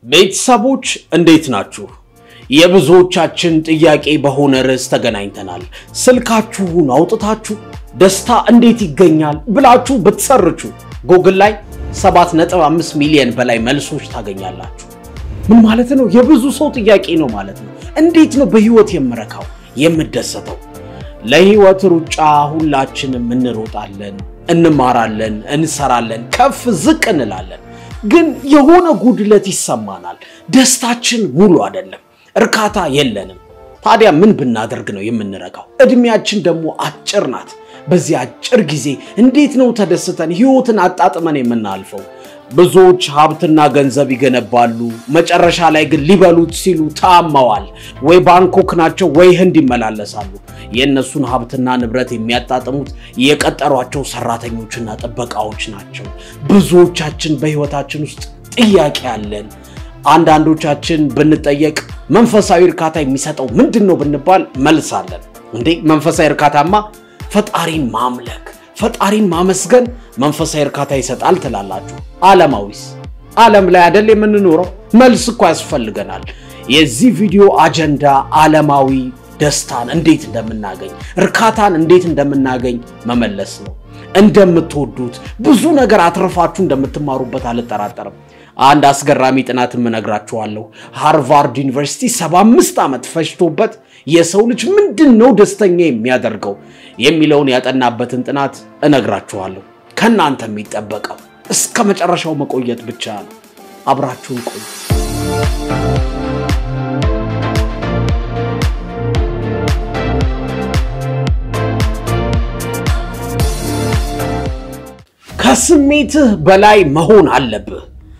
ቤተሰቦች እንዴት ናችሁ? የብዙዎቻችን ጥያቄ በሆነ ርዕስ ተገናኝተናል። ስልካችሁን አውጥታችሁ ደስታ እንዴት ይገኛል ብላችሁ ብትሰርቹ ጉግል ላይ 7.5 ሚሊዮን በላይ መልሶች ታገኛላችሁ። ምን ማለት ነው? የብዙ ሰው ጥያቄ ነው ማለት ነው። እንዴት ነው በህይወት የምረካው የምደሰተው? ለህይወት ሩጫ ሁላችንም እንሮጣለን፣ እንማራለን፣ እንሰራለን፣ ከፍ ዝቅ እንላለን። ግን የሆነ ጉድለት ይሰማናል። ደስታችን ሙሉ አይደለም፣ እርካታ የለንም። ታዲያ ምን ብናደርግ ነው የምንረካው? እድሜያችን ደግሞ አጭር ናት። በዚህ አጭር ጊዜ እንዴት ነው ተደስተን ህይወትን አጣጥመን የምናልፈው? ብዙዎች ሀብትና ገንዘብ ይገነባሉ፣ መጨረሻ ላይ ግን ሊበሉት ሲሉ ታመዋል። ወይ ባንኮክ ናቸው ወይ ህንድ ይመላለሳሉ። የእነሱን ሀብትና ንብረት የሚያጣጥሙት የቀጠሯቸው ሰራተኞችና ጥበቃዎች ናቸው። ብዙዎቻችን በህይወታችን ውስጥ ጥያቄ አለን። አንዳንዶቻችን ብንጠየቅ መንፈሳዊ እርካታ የሚሰጠው ምንድን ነው ብንባል መልስ አለን። እንዴ መንፈሳዊ እርካታማ ፈጣሪን ማምለክ ፈጣሪን ማመስገን መንፈሳዊ እርካታ ይሰጣል ትላላችሁ። ዓለማዊስ? ዓለም ላይ አይደል የምንኖረው? መልስ እኮ ያስፈልገናል። የዚህ ቪዲዮ አጀንዳ ዓለማዊ ደስታን እንዴት እንደምናገኝ እርካታን እንዴት እንደምናገኝ መመለስ ነው። እንደምትወዱት ብዙ ነገር አትርፋችሁ እንደምትማሩበት አልጠራጠርም። አንድ አስገራሚ ጥናትም እነግራችኋለሁ። ሃርቫርድ ዩኒቨርሲቲ 75 ዓመት ፈጅቶበት የሰው ልጅ ምንድን ነው ደስተኛ የሚያደርገው የሚለውን ያጠናበትን ጥናት እነግራችኋለሁ። ከእናንተ የሚጠበቀው እስከ መጨረሻው መቆየት ብቻ ነው። አብራችሁን ቆዩ። ከስሜትህ በላይ መሆን አለብህ።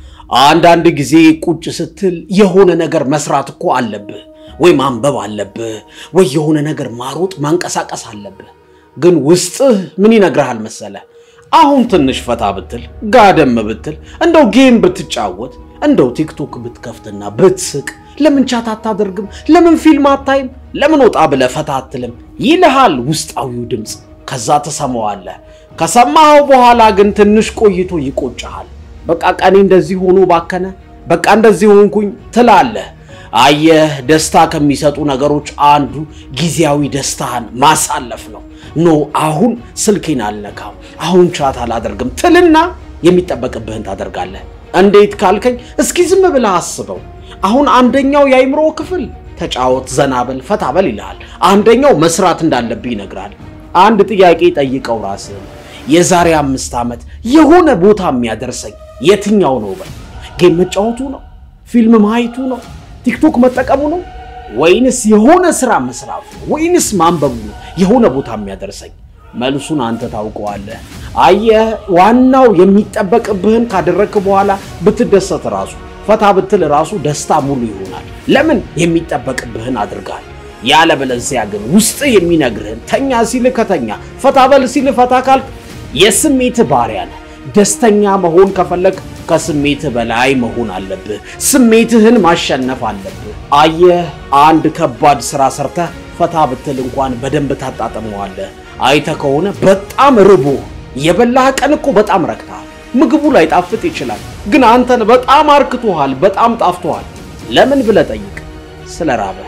አንዳንድ ጊዜ ቁጭ ስትል የሆነ ነገር መስራት እኮ አለብህ፣ ወይ ማንበብ አለብህ፣ ወይ የሆነ ነገር ማሮጥ ማንቀሳቀስ አለብህ። ግን ውስጥህ ምን ይነግርሃል መሰለ? አሁን ትንሽ ፈታ ብትል፣ ጋደም ብትል፣ እንደው ጌም ብትጫወት፣ እንደው ቲክቶክ ብትከፍትና ብትስቅ፣ ለምን ቻት አታደርግም? ለምን ፊልም አታይም? ለምን ወጣ ብለህ ፈታ አትልም? ይልሃል ውስጣዊው ድምፅ። ከዛ ትሰማዋለህ። ከሰማኸው በኋላ ግን ትንሽ ቆይቶ ይቆጭሃል። በቃ ቀኔ እንደዚህ ሆኖ ባከነ፣ በቃ እንደዚህ ሆንኩኝ ትላለህ። አየህ፣ ደስታ ከሚሰጡ ነገሮች አንዱ ጊዜያዊ ደስታህን ማሳለፍ ነው። ኖ አሁን ስልኬን አልነካም፣ አሁን ቻት አላደርግም ትልና የሚጠበቅብህን ታደርጋለህ። እንዴት ካልከኝ እስኪ ዝም ብለህ አስበው። አሁን አንደኛው የአይምሮ ክፍል ተጫወት፣ ዘናበል፣ ፈታበል ይልሃል። አንደኛው መስራት እንዳለብህ ይነግራል። አንድ ጥያቄ ጠይቀው ራስህን የዛሬ አምስት ዓመት የሆነ ቦታ የሚያደርሰኝ የትኛው ነው በል። ጌም መጫወቱ ነው? ፊልም ማየቱ ነው? ቲክቶክ መጠቀሙ ነው? ወይንስ የሆነ ስራ መስራቱ ነው? ወይንስ ማንበቡ ነው የሆነ ቦታ የሚያደርሰኝ? መልሱን አንተ ታውቀዋለህ። አየህ፣ ዋናው የሚጠበቅብህን ካደረግክ በኋላ ብትደሰት ራሱ ፈታ ብትል ራሱ ደስታ ሙሉ ይሆናል። ለምን? የሚጠበቅብህን አድርጋል። ያለበለዚያ ግን ውስጥ የሚነግርህን ተኛ ሲል ከተኛ፣ ፈታ በል ሲል ፈታ ካልክ የስሜት ባሪያ ነህ። ደስተኛ መሆን ከፈለግ ከስሜት በላይ መሆን አለብህ። ስሜትህን ማሸነፍ አለብህ። አየህ አንድ ከባድ ስራ ሰርተህ ፈታ ብትል እንኳን በደንብ ታጣጥመዋለህ። አይተህ ከሆነ በጣም ርቦ የበላህ ቀን እኮ በጣም ረክተሃል። ምግቡ ላይ ጣፍጥ ይችላል፣ ግን አንተን በጣም አርክቶሃል፣ በጣም ጣፍቶሃል። ለምን ብለህ ጠይቅ። ስለ ራበህ።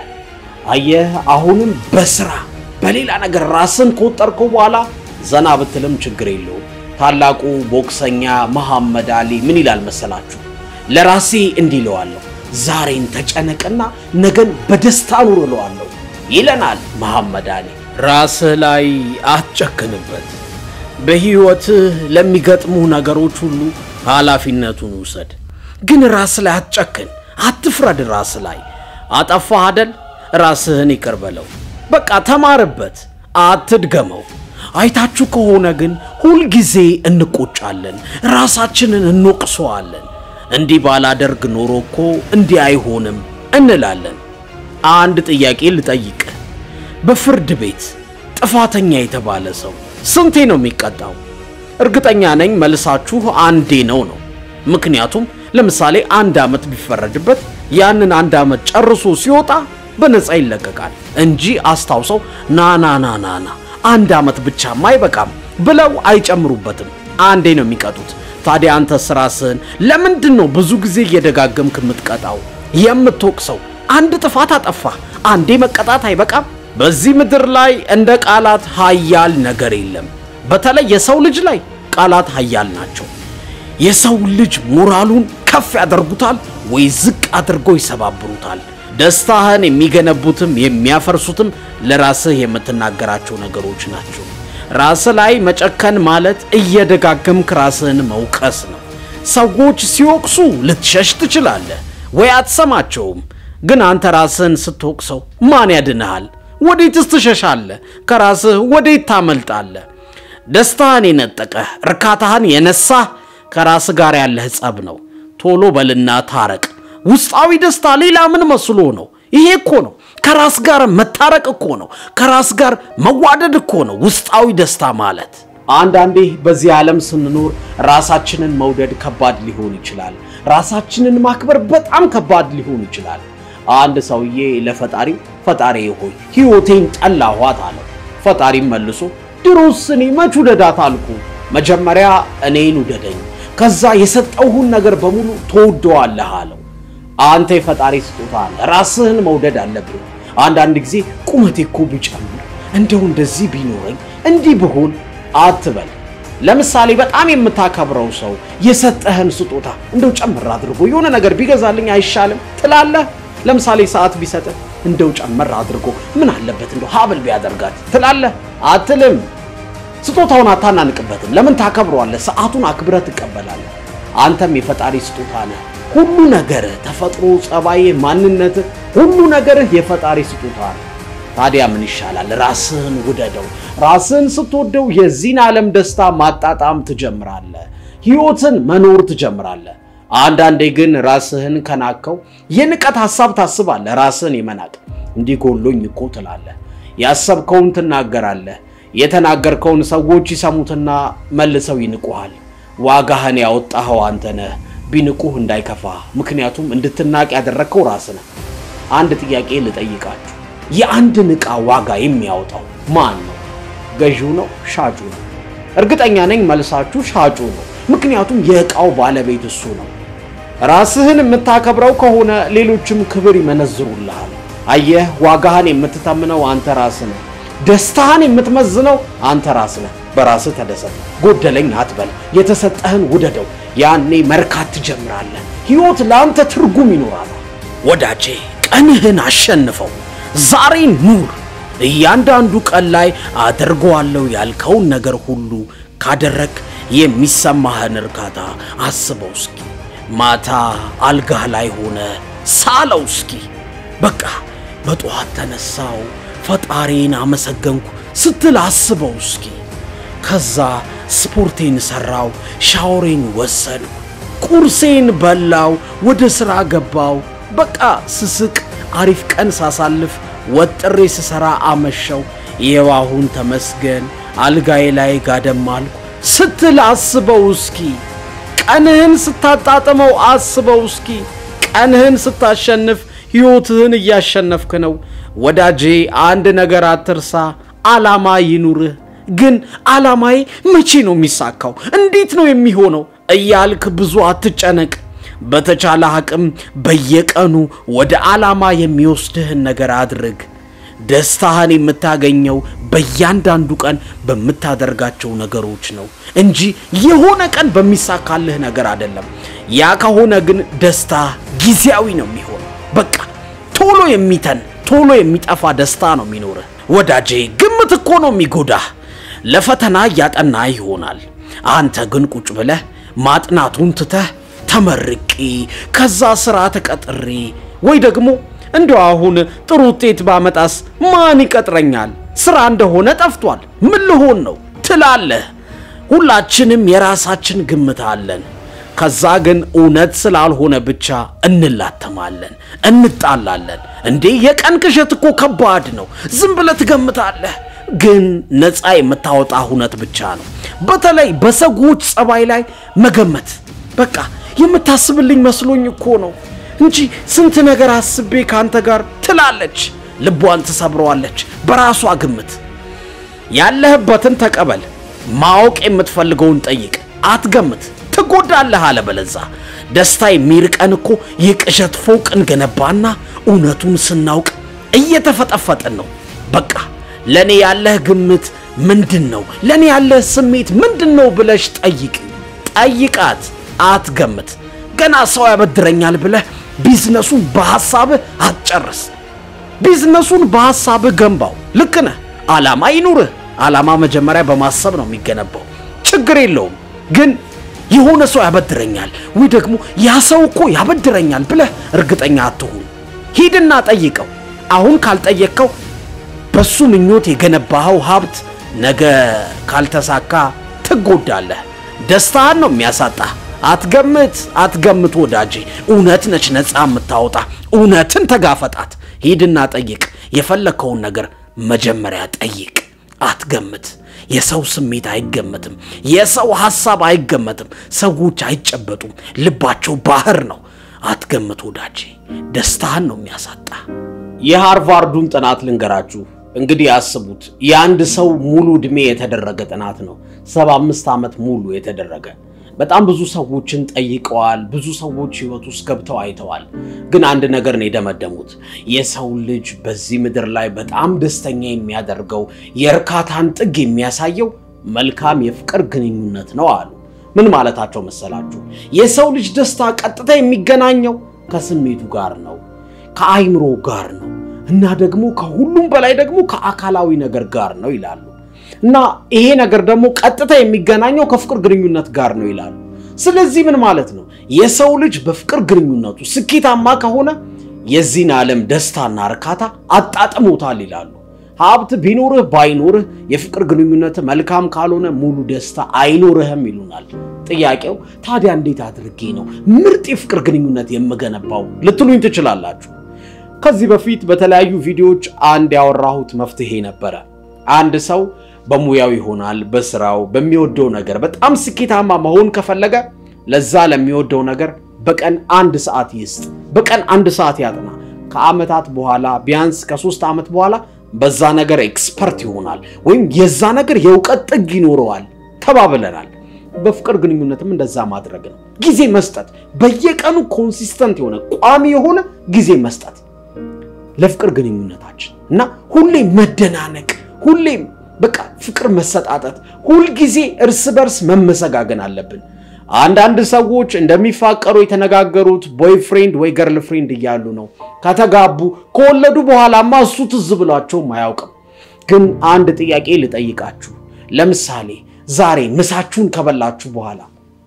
አየህ አሁንም በስራ በሌላ ነገር ራስን ከወጠርከው በኋላ ዘና ብትልም ችግር የለውም። ታላቁ ቦክሰኛ መሐመድ አሊ ምን ይላል መሰላችሁ? ለራሴ እንዲህ እለዋለሁ፣ ዛሬን ተጨነቅና ነገን በደስታ ኑር እለዋለሁ ይለናል መሐመድ አሊ። ራስህ ላይ አትጨክንበት። በሕይወትህ ለሚገጥሙ ነገሮች ሁሉ ኃላፊነቱን ውሰድ። ግን ራስ ላይ አትጨክን፣ አትፍረድ። ራስ ላይ አጠፋህ አደል? ራስህን ይቅር በለው። በቃ ተማርበት፣ አትድገመው። አይታችሁ ከሆነ ግን ሁልጊዜ እንቆጫለን፣ ራሳችንን እንወቅሰዋለን። እንዲህ ባላደርግ ኖሮ እኮ እንዲህ አይሆንም እንላለን። አንድ ጥያቄ ልጠይቅህ። በፍርድ ቤት ጥፋተኛ የተባለ ሰው ስንቴ ነው የሚቀጣው? እርግጠኛ ነኝ መልሳችሁ አንዴ ነው ነው። ምክንያቱም ለምሳሌ አንድ ዓመት ቢፈረድበት ያንን አንድ ዓመት ጨርሶ ሲወጣ በነፃ ይለቀቃል እንጂ አስታውሰው ና ና ና ና ና አንድ ዓመት ብቻማ አይበቃም ብለው አይጨምሩበትም። አንዴ ነው የሚቀጡት። ታዲያ አንተስ ራስህን ለምንድን ነው ብዙ ጊዜ እየደጋገምክ የምትቀጣው የምትወቅሰው? አንድ ጥፋት አጠፋ አንዴ መቀጣት አይበቃም? በዚህ ምድር ላይ እንደ ቃላት ኃያል ነገር የለም። በተለይ የሰው ልጅ ላይ ቃላት ኃያል ናቸው። የሰው ልጅ ሞራሉን ከፍ ያደርጉታል ወይ ዝቅ አድርገው ይሰባብሩታል። ደስታህን የሚገነቡትም የሚያፈርሱትም ለራስህ የምትናገራቸው ነገሮች ናቸው። ራስህ ላይ መጨከን ማለት እየደጋገምክ ራስህን መውቀስ ነው። ሰዎች ሲወቅሱ ልትሸሽ ትችላለህ ወይ አትሰማቸውም። ግን አንተ ራስህን ስትወቅሰው ማን ያድንሃል? ወዴትስ ትሸሻለህ? ከራስህ ወዴት ታመልጣለህ? ደስታህን የነጠቀህ እርካታህን የነሳህ ከራስ ጋር ያለህ ጸብ ነው። ቶሎ በልና ታረቅ። ውስጣዊ ደስታ ሌላ ምን መስሎ ነው? ይሄ እኮ ነው ከራስ ጋር መታረቅ እኮ ነው። ከራስ ጋር መዋደድ እኮ ነው ውስጣዊ ደስታ ማለት። አንዳንዴ በዚህ ዓለም ስንኖር ራሳችንን መውደድ ከባድ ሊሆን ይችላል። ራሳችንን ማክበር በጣም ከባድ ሊሆን ይችላል። አንድ ሰውዬ ለፈጣሪ ፈጣሪ ሆይ ሕይወቴን ጠላኋት አለው። ፈጣሪም መልሶ ድሮስ እኔ መች ውደዳት አልኩ? መጀመሪያ እኔን ውደደኝ፣ ከዛ የሰጠውሁን ነገር በሙሉ ትወደዋለህ አለው። አንተ የፈጣሪ ስጦታ አለ፣ ራስህን መውደድ አለብህ። አንዳንድ ጊዜ ቁመቴ እኮ ቢጨምር እንደው እንደዚህ ቢኖረኝ እንዲህ ብሆን አትበል። ለምሳሌ በጣም የምታከብረው ሰው የሰጠህን ስጦታ እንደው ጨምር አድርጎ የሆነ ነገር ቢገዛልኝ አይሻልም ትላለህ? ለምሳሌ ሰዓት ቢሰጥህ እንደው ጨመር አድርጎ ምን አለበት እንደው ሀብል ቢያደርጋት ትላለህ? አትልም። ስጦታውን አታናንቅበትም። ለምን ታከብረዋለህ? ሰዓቱን አክብረህ ትቀበላለህ። አንተም የፈጣሪ ስጦታ ነህ። ሁሉ ነገርህ፣ ተፈጥሮ፣ ጸባይህ፣ ማንነትህ፣ ሁሉ ነገርህ የፈጣሪ ስጦታ ነው። ታዲያ ምን ይሻላል? ራስህን ውደደው። ራስህን ስትወደው የዚህን ዓለም ደስታ ማጣጣም ትጀምራለህ። ሕይወትን መኖር ትጀምራለህ። አንዳንዴ ግን ራስህን ከናከው የንቀት ሐሳብ ታስባለህ። ራስህን የመናቅ እንዲህ ጎሎኝ እኮ ትላለህ። ያሰብከውን ትናገራለህ። የተናገርከውን ሰዎች ይሰሙትና መልሰው ይንቁሃል። ዋጋህን ያወጣኸው አንተ ነህ። ቢንቁህ እንዳይከፋ፣ ምክንያቱም እንድትናቅ ያደረግከው ራስህ ነህ። አንድ ጥያቄ ልጠይቃችሁ። የአንድን ዕቃ ዋጋ የሚያወጣው ማን ነው? ገዢው ነው? ሻጩ ነው? እርግጠኛ ነኝ መልሳችሁ ሻጩ ነው። ምክንያቱም የዕቃው ባለቤት እሱ ነው። ራስህን የምታከብረው ከሆነ ሌሎችም ክብር ይመነዝሩልሃል። አየህ፣ ዋጋህን የምትተምነው አንተ ራስህ ነህ። ደስታህን የምትመዝነው አንተ ራስህ ነህ። በራስህ ተደሰት፣ ጎደለኝ አትበል፣ የተሰጠህን ውደደው። ያኔ መርካት ትጀምራለህ። ሕይወት ለአንተ ትርጉም ይኖራታል። ወዳጄ ቀንህን አሸንፈው፣ ዛሬ ኑር። እያንዳንዱ ቀን ላይ አደርገዋለሁ ያልከውን ነገር ሁሉ ካደረግ የሚሰማህን እርካታ አስበው እስኪ። ማታ አልጋህ ላይ ሆነ ሳለው እስኪ። በቃ በጠዋት ተነሳው ፈጣሪን አመሰገንኩ ስትል አስበው እስኪ። ከዛ ስፖርቴን ሰራው፣ ሻወሬን ወሰድኩ፣ ቁርሴን በላው፣ ወደ ሥራ ገባው። በቃ ስስቅ፣ አሪፍ ቀን ሳሳልፍ፣ ወጥሬ ስሰራ አመሸው። ይኸው አሁን ተመስገን አልጋዬ ላይ ጋደም አልኩ ስትል አስበው እስኪ። ቀንህን ስታጣጥመው አስበው እስኪ። ቀንህን ስታሸንፍ ሕይወትህን እያሸነፍክ ነው። ወዳጄ አንድ ነገር አትርሳ፣ ዓላማ ይኑርህ። ግን ዓላማዬ መቼ ነው የሚሳካው? እንዴት ነው የሚሆነው እያልክ ብዙ አትጨነቅ። በተቻለ አቅም በየቀኑ ወደ ዓላማ የሚወስድህን ነገር አድርግ። ደስታህን የምታገኘው በእያንዳንዱ ቀን በምታደርጋቸው ነገሮች ነው እንጂ የሆነ ቀን በሚሳካልህ ነገር አይደለም። ያ ከሆነ ግን ደስታ ጊዜያዊ ነው የሚሆነው። በቃ ቶሎ የሚተን ቶሎ የሚጠፋ ደስታ ነው የሚኖርህ። ወዳጄ ግምት እኮ ነው የሚጎዳህ። ለፈተና እያጠና ይሆናል። አንተ ግን ቁጭ ብለህ ማጥናቱን ትተህ ተመርቄ ከዛ ስራ ተቀጥሬ ወይ ደግሞ እንደው አሁን ጥሩ ውጤት ባመጣስ ማን ይቀጥረኛል? ስራ እንደሆነ ጠፍቷል፣ ምን ልሆን ነው ትላለህ። ሁላችንም የራሳችን ግምት አለን። ከዛ ግን እውነት ስላልሆነ ብቻ እንላተማለን፣ እንጣላለን። እንዴ የቀን ቅዠት እኮ ከባድ ነው። ዝም ብለህ ትገምታለህ፣ ግን ነፃ የምታወጣ እውነት ብቻ ነው። በተለይ በሰዎች ጸባይ ላይ መገመት በቃ የምታስብልኝ መስሎኝ እኮ ነው እንጂ ስንት ነገር አስቤ ከአንተ ጋር ትላለች። ልቧን ትሰብረዋለች በራሷ ግምት። ያለህበትን ተቀበል። ማወቅ የምትፈልገውን ጠይቅ፣ አትገምት። ትጎዳለህ። አለበለዛ ደስታ የሚርቀን እኮ የቅዠት ፎቅ እንገነባና እውነቱን ስናውቅ እየተፈጠፈጥን ነው። በቃ ለእኔ ያለህ ግምት ምንድን ነው? ለእኔ ያለህ ስሜት ምንድን ነው ብለሽ ጠይቅ ጠይቃት፣ አትገምት። ገና ሰው ያበድረኛል ብለህ ቢዝነሱን በሐሳብህ አትጨርስ። ቢዝነሱን በሐሳብህ ገንባው። ልክ ነህ። ዓላማ ይኑርህ። ዓላማ መጀመሪያ በማሰብ ነው የሚገነባው። ችግር የለውም ግን የሆነ ሰው ያበድረኛል ወይ ደግሞ ያ ሰው እኮ ያበድረኛል ብለህ እርግጠኛ አትሁን። ሂድና ጠይቀው። አሁን ካልጠየቅከው በሱ ምኞት የገነባኸው ሀብት ነገ ካልተሳካ ትጎዳለህ። ደስታህን ነው የሚያሳጣህ። አትገምት፣ አትገምት ወዳጄ። እውነት ነች ነፃ የምታወጣ። እውነትን ተጋፈጣት። ሂድና ጠይቅ። የፈለግከውን ነገር መጀመሪያ ጠይቅ። አትገምት። የሰው ስሜት አይገመትም። የሰው ሐሳብ አይገመትም። ሰዎች አይጨበጡም። ልባቸው ባህር ነው። አትገምት ወዳጄ፣ ደስታህን ነው የሚያሳጣ። የሃርቫርዱን ጥናት ልንገራችሁ። እንግዲህ አስቡት፣ የአንድ ሰው ሙሉ ዕድሜ የተደረገ ጥናት ነው። 75 ዓመት ሙሉ የተደረገ በጣም ብዙ ሰዎችን ጠይቀዋል። ብዙ ሰዎች ህይወት ውስጥ ገብተው አይተዋል። ግን አንድ ነገር ነው የደመደሙት። የሰው ልጅ በዚህ ምድር ላይ በጣም ደስተኛ የሚያደርገው የእርካታን ጥግ የሚያሳየው መልካም የፍቅር ግንኙነት ነው አሉ። ምን ማለታቸው መሰላችሁ? የሰው ልጅ ደስታ ቀጥታ የሚገናኘው ከስሜቱ ጋር ነው፣ ከአይምሮ ጋር ነው እና ደግሞ ከሁሉም በላይ ደግሞ ከአካላዊ ነገር ጋር ነው ይላሉ። እና ይሄ ነገር ደግሞ ቀጥታ የሚገናኘው ከፍቅር ግንኙነት ጋር ነው ይላሉ። ስለዚህ ምን ማለት ነው? የሰው ልጅ በፍቅር ግንኙነቱ ስኬታማ ከሆነ የዚህን ዓለም ደስታና እርካታ አጣጥሞታል ይላሉ። ሀብት ቢኖርህ ባይኖርህ የፍቅር ግንኙነት መልካም ካልሆነ ሙሉ ደስታ አይኖርህም ይሉናል። ጥያቄው ታዲያ እንዴት አድርጌ ነው ምርጥ የፍቅር ግንኙነት የምገነባው ልትሉኝ ትችላላችሁ። ከዚህ በፊት በተለያዩ ቪዲዮዎች አንድ ያወራሁት መፍትሄ ነበረ። አንድ ሰው በሙያው ይሆናል በስራው በሚወደው ነገር በጣም ስኬታማ መሆን ከፈለገ ለዛ ለሚወደው ነገር በቀን አንድ ሰዓት ይስጥ። በቀን አንድ ሰዓት ያጥና። ከዓመታት በኋላ ቢያንስ ከሶስት ዓመት በኋላ በዛ ነገር ኤክስፐርት ይሆናል ወይም የዛ ነገር የእውቀት ጥግ ይኖረዋል ተባብለናል። በፍቅር ግንኙነትም እንደዛ ማድረግ ነው። ጊዜ መስጠት፣ በየቀኑ ኮንሲስተንት የሆነ ቋሚ የሆነ ጊዜ መስጠት ለፍቅር ግንኙነታችን እና ሁሌም መደናነቅ ሁሌም በቃ ፍቅር መሰጣጠት፣ ሁልጊዜ እርስ በርስ መመሰጋገን አለብን። አንዳንድ ሰዎች እንደሚፋቀሩ የተነጋገሩት ቦይፍሬንድ ወይ ገርል ፍሬንድ እያሉ ነው። ከተጋቡ ከወለዱ በኋላማ እሱ ትዝ ብሏቸውም አያውቅም። ግን አንድ ጥያቄ ልጠይቃችሁ። ለምሳሌ ዛሬ ምሳችሁን ከበላችሁ በኋላ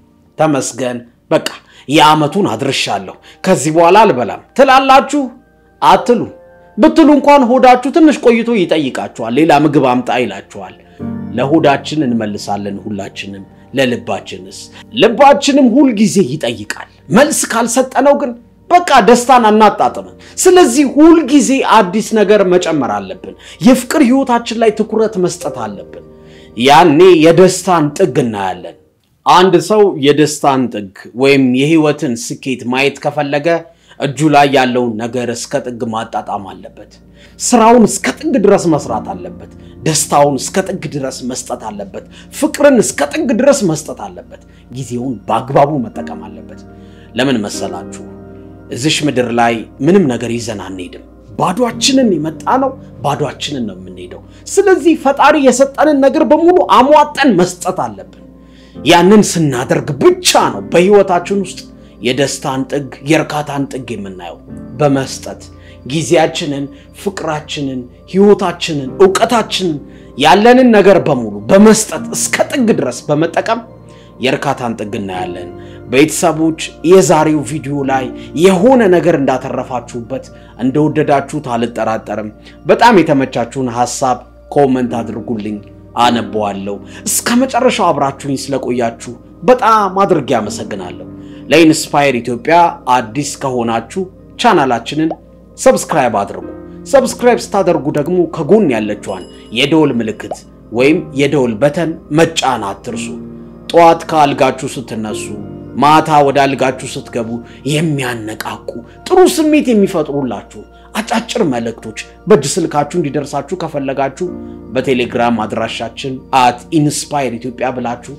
ተመስገን በቃ የዓመቱን አድርሻለሁ ከዚህ በኋላ አልበላም ትላላችሁ? አትሉ ብትሉ እንኳን ሆዳችሁ ትንሽ ቆይቶ ይጠይቃችኋል። ሌላ ምግብ አምጣ ይላችኋል። ለሆዳችን እንመልሳለን ሁላችንም። ለልባችንስ? ልባችንም ሁል ጊዜ ይጠይቃል። መልስ ካልሰጠነው ግን በቃ ደስታን አናጣጥምም። ስለዚህ ሁል ጊዜ አዲስ ነገር መጨመር አለብን። የፍቅር ህይወታችን ላይ ትኩረት መስጠት አለብን። ያኔ የደስታን ጥግ እናያለን። አንድ ሰው የደስታን ጥግ ወይም የህይወትን ስኬት ማየት ከፈለገ እጁ ላይ ያለውን ነገር እስከ ጥግ ማጣጣም አለበት። ስራውን እስከ ጥግ ድረስ መስራት አለበት። ደስታውን እስከ ጥግ ድረስ መስጠት አለበት። ፍቅርን እስከ ጥግ ድረስ መስጠት አለበት። ጊዜውን በአግባቡ መጠቀም አለበት። ለምን መሰላችሁ? እዚሽ ምድር ላይ ምንም ነገር ይዘን አንሄድም። ባዷችንን የመጣ ነው፣ ባዷችንን ነው የምንሄደው። ስለዚህ ፈጣሪ የሰጠንን ነገር በሙሉ አሟጠን መስጠት አለብን። ያንን ስናደርግ ብቻ ነው በህይወታችን ውስጥ የደስታን ጥግ የእርካታን ጥግ የምናየው በመስጠት ጊዜያችንን፣ ፍቅራችንን፣ ህይወታችንን፣ እውቀታችንን ያለንን ነገር በሙሉ በመስጠት እስከ ጥግ ድረስ በመጠቀም የእርካታን ጥግ እናያለን። ቤተሰቦች የዛሬው ቪዲዮ ላይ የሆነ ነገር እንዳተረፋችሁበት እንደወደዳችሁት አልጠራጠርም። በጣም የተመቻችሁን ሀሳብ ኮመንት አድርጉልኝ፣ አነበዋለሁ። እስከ መጨረሻው አብራችሁኝ ስለቆያችሁ በጣም አድርጌ አመሰግናለሁ። ለኢንስፓየር ኢትዮጵያ አዲስ ከሆናችሁ ቻናላችንን ሰብስክራይብ አድርጉ። ሰብስክራይብ ስታደርጉ ደግሞ ከጎን ያለችዋን የደወል ምልክት ወይም የደወል በተን መጫን አትርሱ። ጠዋት ከአልጋችሁ ስትነሱ፣ ማታ ወደ አልጋችሁ ስትገቡ የሚያነቃቁ ጥሩ ስሜት የሚፈጥሩላችሁ አጫጭር መልእክቶች በእጅ ስልካችሁ እንዲደርሳችሁ ከፈለጋችሁ በቴሌግራም አድራሻችን አት ኢንስፓየር ኢትዮጵያ ብላችሁ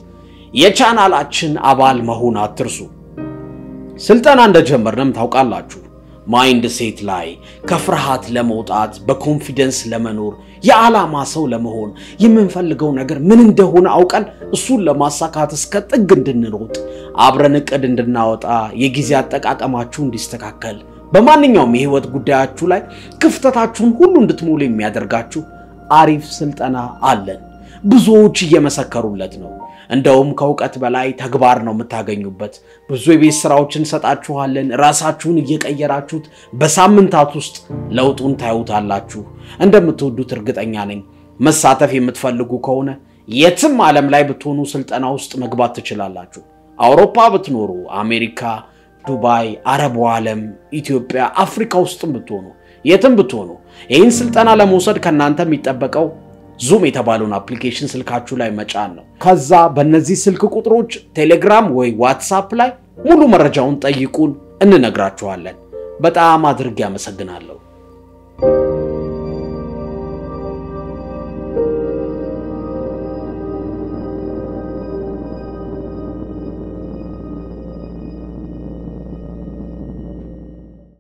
የቻናላችን አባል መሆን አትርሱ። ስልጠና እንደጀመርንም ታውቃላችሁ። ማይንድ ሴት ላይ ከፍርሃት ለመውጣት በኮንፊደንስ ለመኖር የዓላማ ሰው ለመሆን የምንፈልገው ነገር ምን እንደሆነ አውቀን እሱን ለማሳካት እስከ ጥግ እንድንሮጥ አብረን እቅድ እንድናወጣ የጊዜ አጠቃቀማችሁ እንዲስተካከል በማንኛውም የህይወት ጉዳያችሁ ላይ ክፍተታችሁን ሁሉ እንድትሞሉ የሚያደርጋችሁ አሪፍ ስልጠና አለን። ብዙዎች እየመሰከሩለት ነው። እንደውም ከእውቀት በላይ ተግባር ነው የምታገኙበት። ብዙ የቤት ስራዎች እንሰጣችኋለን። ራሳችሁን እየቀየራችሁት በሳምንታት ውስጥ ለውጡን ታዩታላችሁ። እንደምትወዱት እርግጠኛ ነኝ። መሳተፍ የምትፈልጉ ከሆነ የትም ዓለም ላይ ብትሆኑ ስልጠና ውስጥ መግባት ትችላላችሁ። አውሮፓ ብትኖሩ፣ አሜሪካ፣ ዱባይ፣ አረቡ ዓለም፣ ኢትዮጵያ፣ አፍሪካ ውስጥም ብትሆኑ፣ የትም ብትሆኑ ይህን ስልጠና ለመውሰድ ከእናንተ የሚጠበቀው ዙም የተባለውን አፕሊኬሽን ስልካችሁ ላይ መጫን ነው። ከዛ በእነዚህ ስልክ ቁጥሮች ቴሌግራም ወይ ዋትሳፕ ላይ ሙሉ መረጃውን ጠይቁን፣ እንነግራችኋለን። በጣም አድርጌ አመሰግናለሁ።